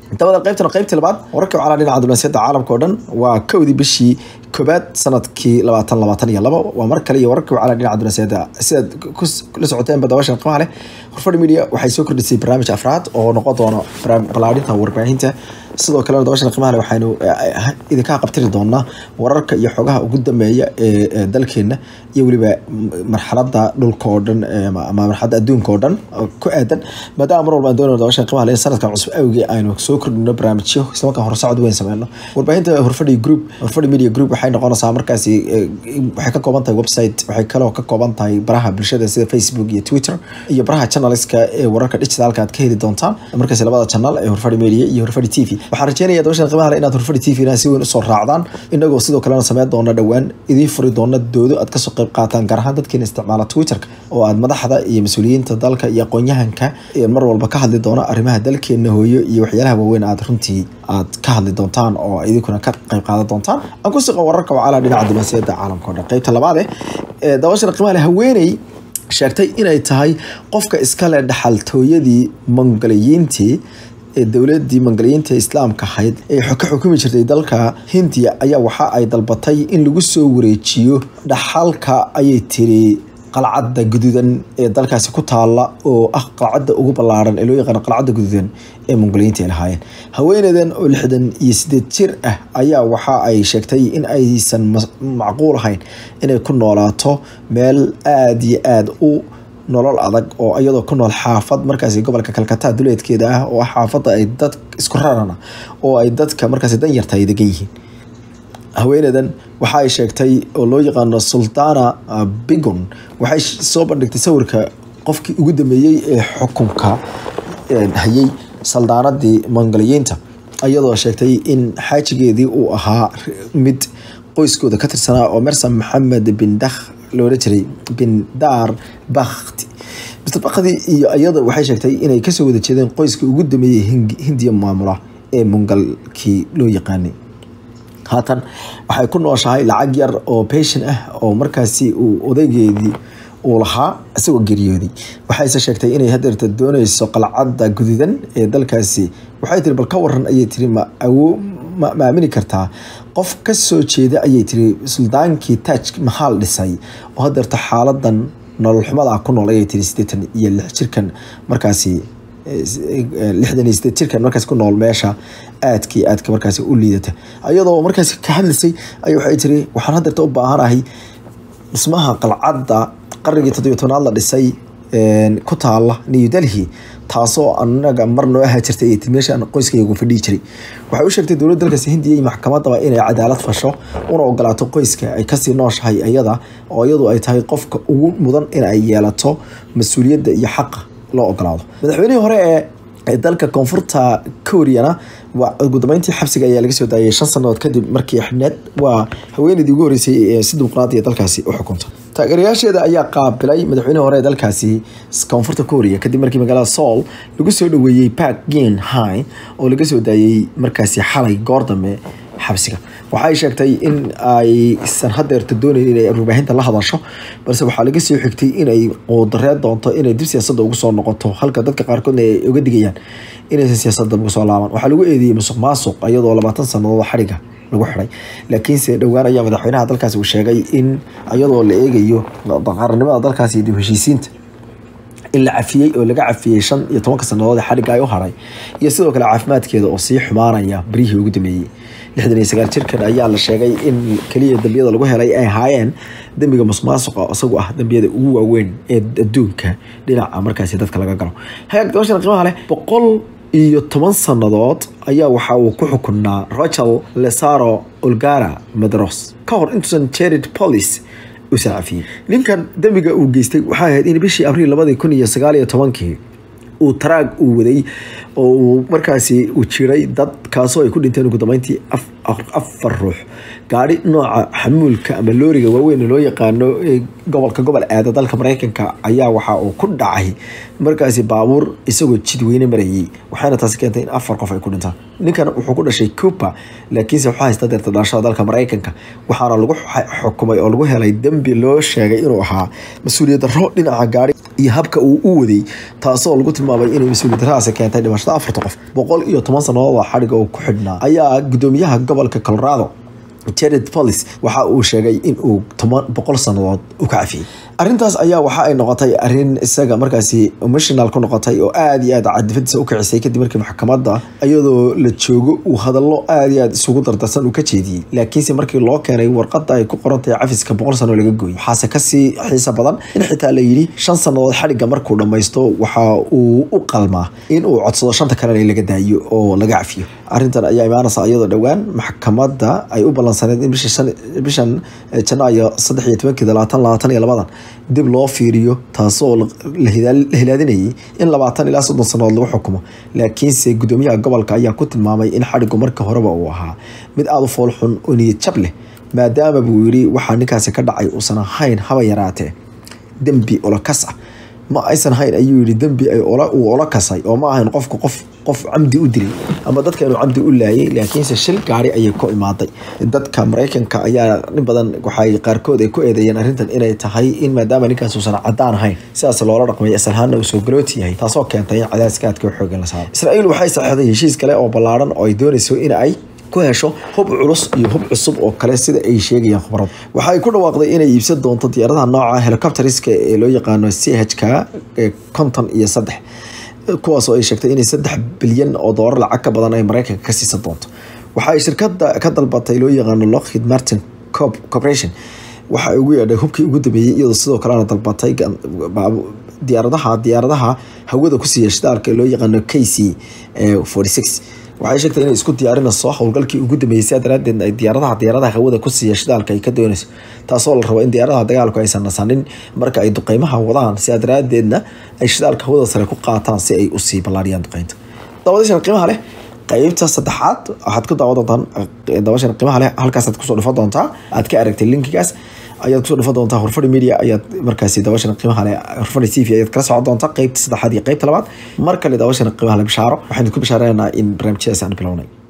dabada qaybtana qaybtii labaad wararka wacala dhinaca diblomaasiyadda caalamka oo dhan waa kowdii bishii koobaad sanadkii labaatan labaatan iyo labo waa mar kale iyo wararka wacala dhinaca diblomaasiyadda sidaad kula socoteenba dabashan qiimaha leh horfadhi media waxay soo kordhisay barnaamij afraad oo noqon doono ballaarinta warbaahinta sidoo kalena dabashan qiimaha leh waxaynu idinka qabtiri doonaa wararka iyo xogaha ugu dambeeya ee dalkeena iyo weliba marxaladda dhulka oo dhan ama marxaladda adduunka oo dhan ku aadan maadaama mar walba aan doonayno dabashan qiimaha leh sanadkan cusub awgii aynu soo kordhino barnaamijyo isla markaan horsocod weyn sameyno warbaahinta horfadhi group horfadhi media group waxay noqonaysaa markaasi waxay ka kooban tahay website waxay kaloo ka kooban tahay baraha bulshada sida facebook iyo twitter iyo baraha channelska ee wararka digitalka aad ka heli doontaan markaasi labada channel ee horfadhi media iyo horfadhi t v waxaan rajeynaya dabashan qiimaha leh inaad horfadhi t v na si weyn usoo raacdaan inagoo sidoo kalena sameyn doona dhowaan idiin furi doona doodo aad kasoo qayb qaataan gaar ahaan dadkiina isticmaala twitterka oo aad madaxda iyo mas-uuliyiinta dalka iyo aqoon-yahanka mar walba ka hadli doona arrimaha dalkeena hooyo iyo waxyaalaha waaweyn aad runtii aad ka hadli doontaan oo idinkuna ka qayb qaadan doontaan aan ku siqo wararka wacala dhinaca diblomaasiyadda caalamka o dhan qaybta labaade ee dabashana qiimaha leh haweeney sheegtay inay tahay qofka iskale dhaxaltooyadii mongoliyiintii ee dowladii mongoliyiinta islaamka ahayd ee ka xukumi jirtay dalka hindiya ayaa waxa ay dalbatay in lagu soo wareejiyo dhaxalka ayay tiri qalcadda guduudan ee dalkaasi ku taala oo ah qalcadda ugu ballaaran ee loo yaqaano qalcadda guduudan ee mongoliyiinta ay lahaayeen haweeneydan oo lixdan iyo sideed jir ah ayaa waxa ay sheegtay in aysan macquul ahayn inay ku noolaato meel aada iyo aada u nolol adag oo iyadoo ku nool xaafad markaasi gobolka kalkata duleedkeeda ah oo xaafadda ay dad isku rarana oo ay dadka markaasi danyarta ay degan yihiin haweeneydan waxa ay sheegtay oo loo yaqaano sultana bigon waxay soo bandhigtay sawirka qofkii ugu dambeeyey ee xukunka hayay saldaanadii mongoliyiinta iyadoo sheegtay in xaajigeedii uu ahaa mid qoyskooda ka tirsanaa oo mersan maxamed bin dakh loola jiray bin daar bakti mr bakdi iyo iyada waxay sheegtay inay kasoo wada jeedeen qoyskii ugu dambeeyey hindiya maamula ee mongalkii loo yaqaanay haatan waxay ku nooshahay lacag yar oo beshin ah oo markaasi uu odaygeedii uu lahaa isagoo geeriyooday waxayse sheegtay inay hadeerta dooneyso qalcadda guduudan ee dalkaasi waxay tiri bal ka waran ayay tiri ma awo ma aamini kartaa qof ka soo jeeda ayay tiri suldaankii taaj maxaal dhisay oo hadeerta xaaladan nolol xumada ku nool ayay tiri sideetan iyo lix jirkan markaasi lixdan iyo sideed jirkan markaasi ku nool meesha aadkii aadka markaasi u liidata iyadoo markaasi ka hadlaysay ay waxay tiri waxaan hadeerta u baahanahay dhismaha qalcadda qarnigii toddobiyo tobnaad la dhisay ku taala new delhi taasoo anaga mar noo ahaa jirtay ay meesha qoyskaygu fadhihi jiray waxay u sheegtay dowladda dalkaasi hindiya iyo maxkamadaba inay cadaalad fasho una ogolaato qoyska ay kasii nooshahay iyada oo iyadu ay tahay qofka ugu mudan in ay yeelato mas-uuliyadda iyo xaqa loo ogolaado madaxweynihii hore ee dalka koonfurta koreana waa ugu dambeyntii xabsiga ayaa laga soo daayay shan sanadood kadib markii xibneed waa haweeneydii ugu horeysay ee si dimuqraadiya dalkaasi u xukunta taageerayaasheeda ayaa qaabilay madaxweynihii hore ee dalkaasi koonfurta korea kadib markii magaalada soul lagu soo dhaweeyey park gen high oo laga soo daayey markaasi xalay goor dambe xabsiga waxay sheegtay in aysan hadeerta doonayn inay warbaahinta la hadasho balse waxaa laga soo xigtay inay quudareed doonto inay dib siyaasadda ugu soo noqoto halka dadka qaarkoodna ay uga digayaan inaysan siyaasadda ugu soo laaban waxaa lagu eedeeyey musuq maasuq iyadoo labaatan sanadood xadhiga lagu xiray laakiinse dhowaan ayaa madaxweynaha dalkaasi uu sheegay in iyadoo la eegayo qaranimada dalkaasi dib heshiisiinta in la cafiyey oo laga cafiyey shan iyo tobanka sanadood ee xadhigga ay u haray iyo sidoo kale caafimaadkeeda oo sii xumaanaya berihii ugu dambeeyey lixdan iyo sagaal jirkan ayaa la sheegay in keliya dambiyada lagu helay ay ahaayeen dembiga musmaasuqa isagu ah dambiyada ugu waaweyn ee adduunka dhinaca markaasi dadka laga galo hagaag dabashan qiimaha leh boqol iyo toban sannadood ayaa waxa uu ku xukunaa rochel lesaro olgara medros ka hor intuusan jared police uusan cafiyey ninkan dembiga uu geystay waxay ahayd in bishii abriil labadii kun iyo sagaal iyo tobankii uu taraag uu waday oo uu markaasi uu jiray dad kaasoo ay ku dhinteen ugu dambeyntii afar ruux gaari nooca xamuulka ama looriga waaweyn loo yaqaano ee gobolka gobol aada dalka mareykanka ayaa waxa uu ku dhacay markaasi baabuur isagoo jidweyne marayay waxaana taasi keentay in afar qof ay ku dhintaan ninkan wuxuu ku dhashay cuba laakiinse waxaa haysta deerta dhalashada dalka mareykanka waxaana lagu xukumay oo lagu helay dembi loo sheegay inuu ahaa mas-uuliyad darro dhinaca gaari iyo habka uu u waday taasoo lagu tilmaamay inay mas-uuliyad daradaasi keentay dhimashada afarta qof boqol iyo toban sannadood oo xadhiga uu ku xidhnaa ayaa gudoomiyaha gobolka colorado jared polis waxa uu sheegay in uu toban boqol sannadood u ka cafiyey arrintaas ayaa waxa ay noqotay arrin isaga markaasi emotional ku noqotay oo aada iyo aad cadifadiisa u kicisay kadib markii maxkamadda iyadoo la joogo uu hadallo aada iyo aad isugu dardarsan uu ka jeediyey laakiinse markii loo keenay warqadda ay ku qorantahay cafiska boqol sano laga gooyey waxaase kasii xiisa badan in xitaa la yidhi shan sannadood xadhigga markuu dhammaysto waxa uu u qalmaa in uu codsado shanta kalena in laga daayo oo laga cafiyo arrintan ayaa imaanaysa iyadoo dhowaan maxkamadda ay u ballansaneed in bishan janaayo saddex iyo tobankii labaatan labaatan iyo labadan dib loo fiiriyo taasoo la hilaadinayay in labaatan ilaa soddon sannadood lagu xukumo laakiinse gudoomiyaha gobolka ayaa ku tilmaamay in xadhigu marka horeba uu ahaa mid aada u foolxun oo niyad jab leh maadaama buu yidhi waxaa ninkaasi ka dhacay uusan ahayn haba yaraatee dembi olokas ah ma aysan hayn ayuu yidhi dembi uu ola kasay oo ma ahayn qofku qof qof camdi u dilay ama dadka inuu camdi u laayay laakiinse shil gaari ayay ku imaaday dadka maraykanka ayaa in badan waxay qaarkood ay ku eedeeyeen arrintan inay tahay in maadaama ninkaas uusan cadaan ahayn sidaas loola dhaqmay asalhaana uu soo galooti yahay taasoo keentay in cadaadiska aadka xoogan la saaro israa'iil waxay saxeexday heshiis kale oo ballaaran oo ay doonayso in ay ku hesho hub culus iyo hub cusub oo kale sida ay sheegayaan khubaradu waxay ku dhawaaqday inay iibsan doonto diyaaradaha nooca helicopteriska ee loo yaqaano c h k konton iyo saddex kuwaasoo ay sheegtay inay saddex bilyan oo doolar lacag ka badan ay maraykanka ka siisan doonto waxa ay shirkada ka dalbatay loo yaqaano lockheed martin corporation waxa ay ugu yeedhay hubkii ugu dambeeyey iyadoo sidoo kalena dalbatay diyaaradaha diyaaradaha hawada ku siiya shidaalka ee loo yaqaano k c forty six waxay sheegtay inay isku diyaarinayso howlgalkii ugu dambeeyey sidaa daraadeed ay diyaaradaha diyaaradaha hawada ku siiya shidaalka ay ka doonayso taasoo la rabo in diyaaradaha dagaalku aysan nasanin marka ay duqeymaha wadaan sidaa daraadeedna ay shidaalka hawada sare ku qaataan si ay usii ballaariyaan duqeynta dabadashan qiimaha leh qaybta saddexaad waxaad ku daawan doontaan dabashan qiimaha leh halkaasaad kusoo dhifan doontaa aad ka aragtay linkigaas ayaad kusoo dhifan doontaa horfadhi media ayaad markaasi dabashan qiimaha leh horfadhi t v ayaad kala socon doontaa qaybta saddexaad iyo qaybta labaad mar kale dabashan qiimaha leh bishaaro waxaan ku bishaareynaa in barnaamijyadaas aan bilownay